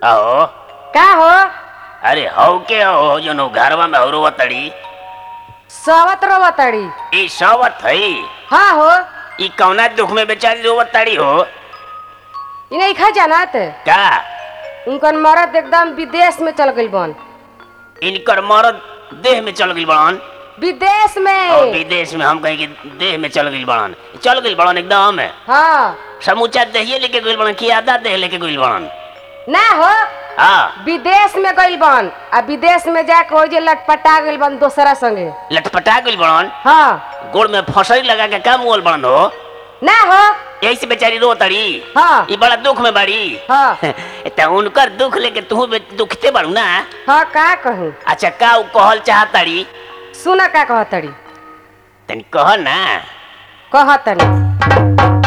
अहो का हो अरे हौ के हो जो नो घरवा में औरो तड़ी सवत रोवतड़ी ई सवत हई हाँ हो ई कौना दुख में बेचारी रोवत तड़ी हो इ नहीं खा जानत का उनकर मरद एकदम विदेश में चल गइल बन इनकर मरद देह में चल गई बड़न विदेश और में विदेश में हम कहीं कि देह में चल गई बड़न चल गई बड़न एकदम हाँ समूचा देहिए लेके गई बड़न कि आधा देह लेके गई बड़न ना हो हाँ विदेश में गइल बन आ विदेश में जाके हो जे लटपटा गइल बन दोसरा संगे लटपटा गई बड़न हाँ गोड़ में फसरी लगा के काम मोल बड़न हो ना हो यही से बेचारी रो तड़ी हाँ ई बड़ा दुख में बड़ी हाँ त उनकर दुख लेके तू दुखते बारू ना हाँ का कहूँ अच्छा का उ कहल चाहताड़ी सुना का कहतड़ी तनी कह ना कहतनी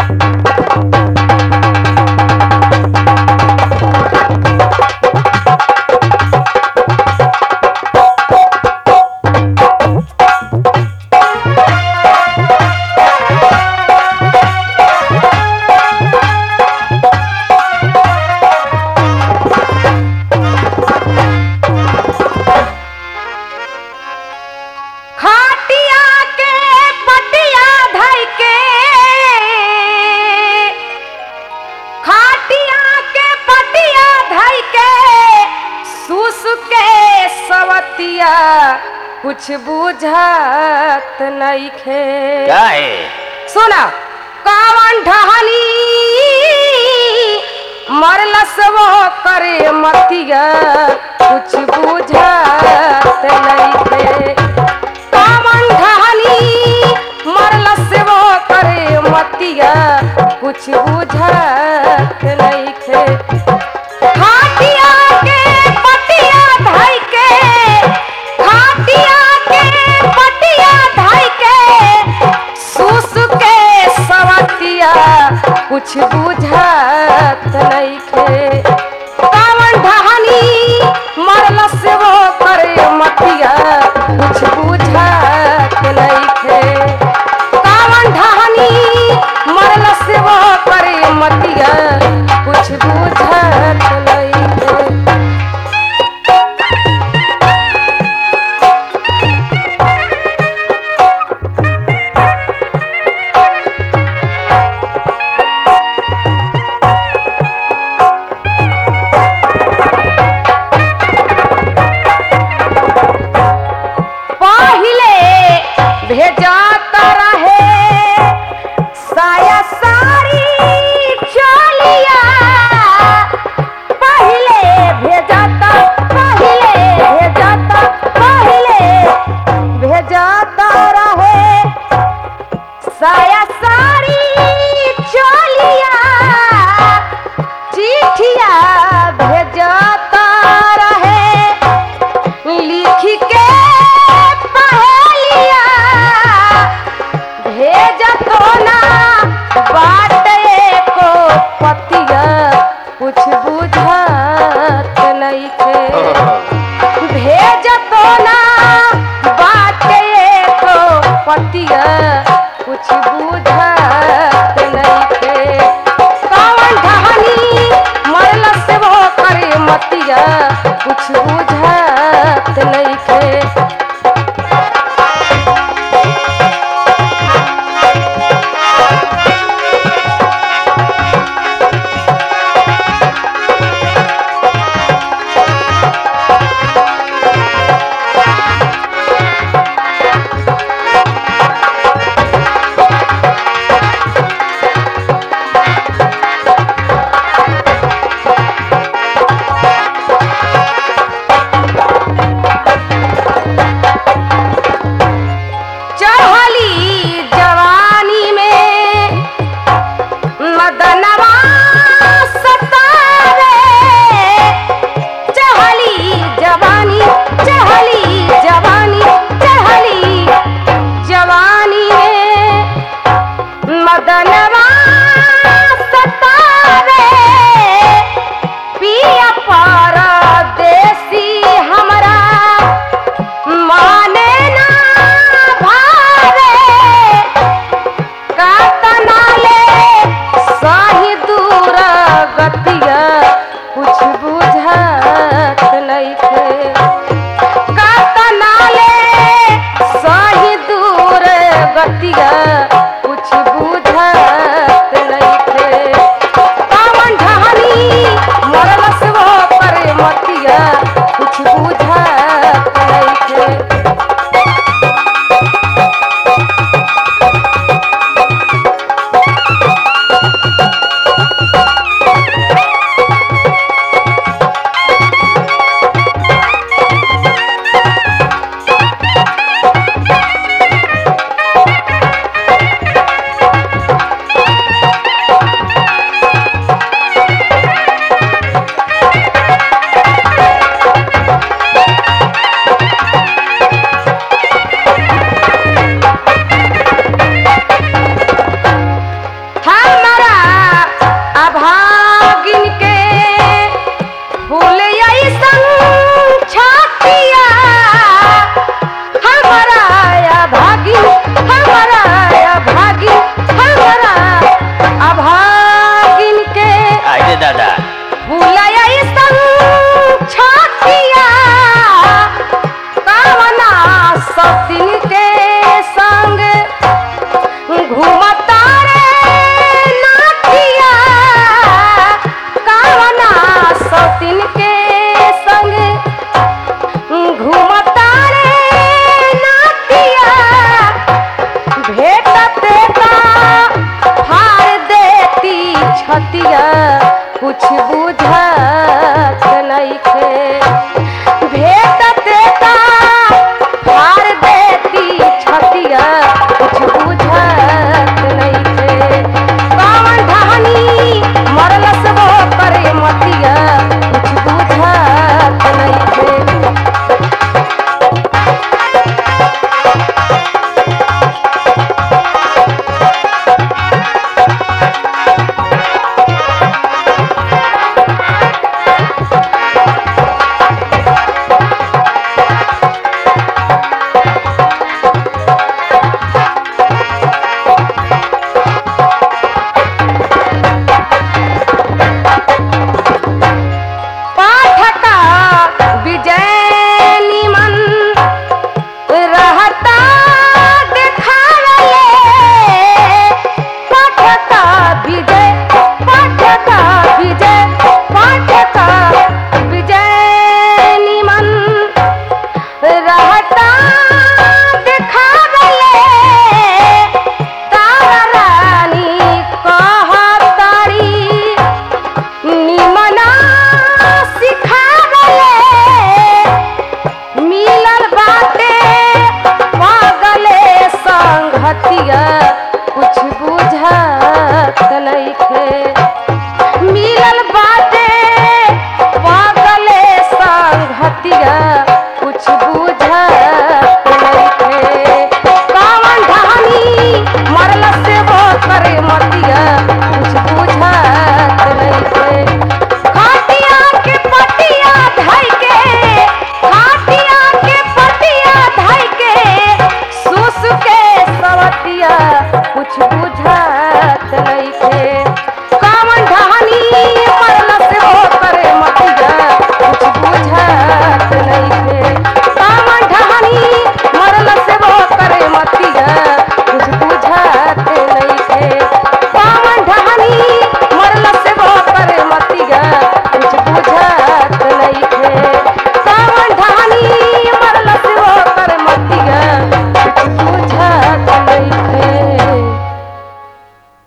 खाटिया के पटिया धइ के खाटिया के पटिया धइ के सुस के सवतिया कुछ बुझत नइखे का है सुना कावन ढहनी मरलस वो करे मतिया कुछ बुझत नइखे कावन ढहनी मरलस वो करे मतिया कुछ बुझत नइखे खाटिया के पटिया धइ के खाटिया के पटिया धइ के सुस के सवतिया कुछ बुझत नइखे कावन ढहनी मरल से वो करे मतिया कुछ बुझत नइखे कावन ढहनी मरल से वो करे मतिया कुछ बुझत नइखे पहिले भेजत रहे साया सारी चलिया पहिले भेजत पहिले भेजत पहिले भेजत रहे साया सारी चलिया चिठिया भेजत रहे लिख के पहेलिया भेजतो ना बाट को पतिया कुछ बुझत नइखे भेजतो ना बाट को पतिया कुछ बुझत नइखे कौन ढहनी मरल से वो करे मतिया कुछ बुझत नइखे बुझाई